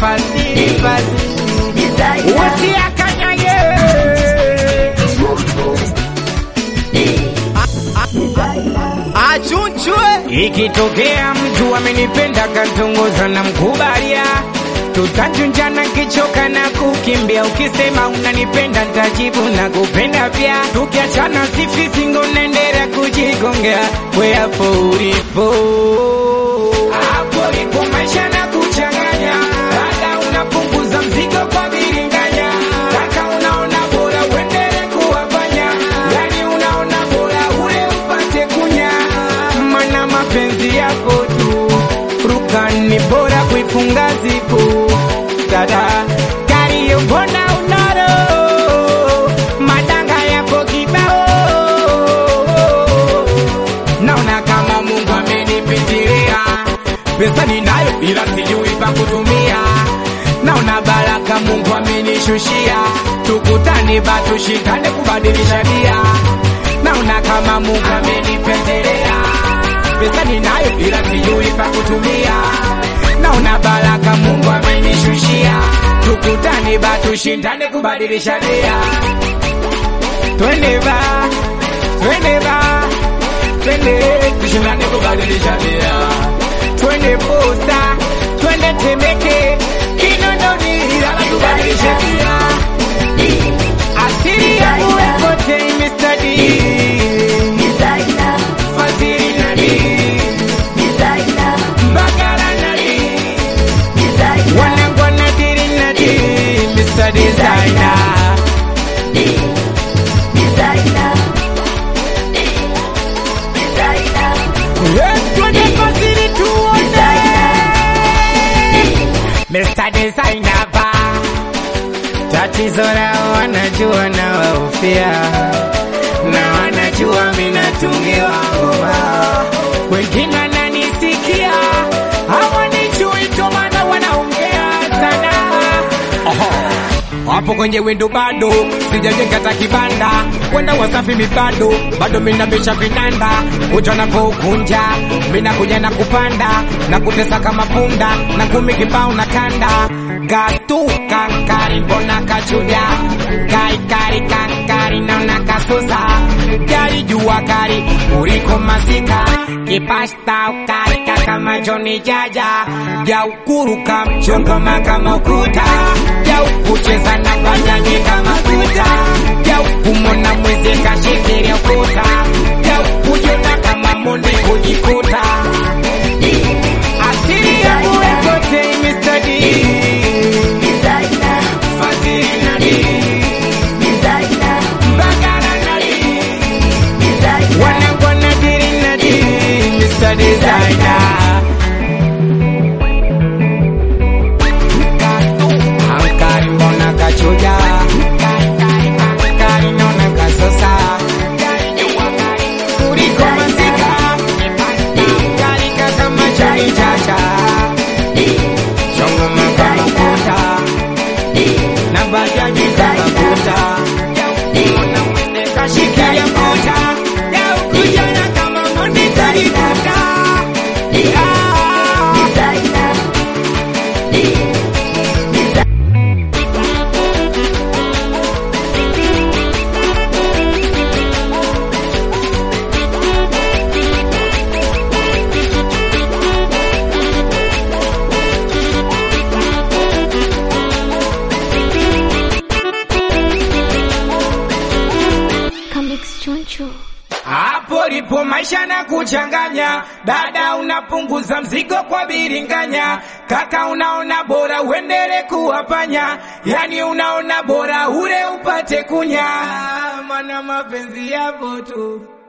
fadhili fadhili usiakanyage achunchwe ikitokea mtu amenipenda kantongoza na mkubalia tutachunjana kichoka na kukimbia ukisema unanipenda ntajibu na kupenda pia tukiachana sifisingo naendelea kujigongea we hapo ulipo hapo lipo maisha na kuchanganya dada unapunguza mzigo kwa biringanya kaka unaona bora uendele kuwafanya yani unaona bora ule upate kunya mana mapenzi yako tu rukani bora kuifunga zipu dada kariyo mbona unaro madanga yako kibao naona kama mungu amenipitilia pesa ninayo ila sijui pa kutumia naona baraka mungu amenishushia tukutane batushikane kubadilisha dia naona kama mungu amenipendelea pesa ninayo ila sijui pa kutumia naona baraka mungu amenishushia tukutane batushindane kubadilisha dia twende ba twende ba twende tushindane kubadilisha dia twende posta twende temeke kinondoni ila tubadilishe dia asili yangu epote imestadi fadhili nadi bagara nadi wanangwa nadiri nadi Mr. Designer Yeah, twende fadhili tuone Mr. Designer ba tatizo lao wanajua na waufia na wanajua minatungiwa ngoma wengine wananisikia hawanijui ndo maana wanaongea sana hapo kwenye windo bado sijajenga ta kibanda kwenda wasafi mibado bado minabisha vinanda kuja napokunja minakuja na kupanda na kutesa kama punda na kumi kibao na kanda gatu kankari mbona kachuja kaikari kankari naona kasusa jari jua kari kuliko masika kipasta ukarika kama joni jaja ya ukuruka mchongoma kama ukuta ya ukucheza na banyanyi kama kuta ya ukumona mwezi kashikiria ukuta ya ukujona kama monde kujikuta asili yangu ekote imestadi fadhili nadi bagara nadi wanangwa nadiri nadi Mr. Designer Ankari mbona kachuja Ankari naona kasosa Kuliko masika Ankari kama chai chacha Chongo makama kuta Na bajaji kama kuta Mbona mwende kashikilia kuta Ya ukujana kama mwende kalikuta Yeah Comics Choncho. Hapo lipo maisha na kuchanganya, dada unapunguza mzigo kwa biringanya, kaka unaona bora uendele kuwapanya, yani unaona bora ule upate kunya, mana mapenzi yapo tu.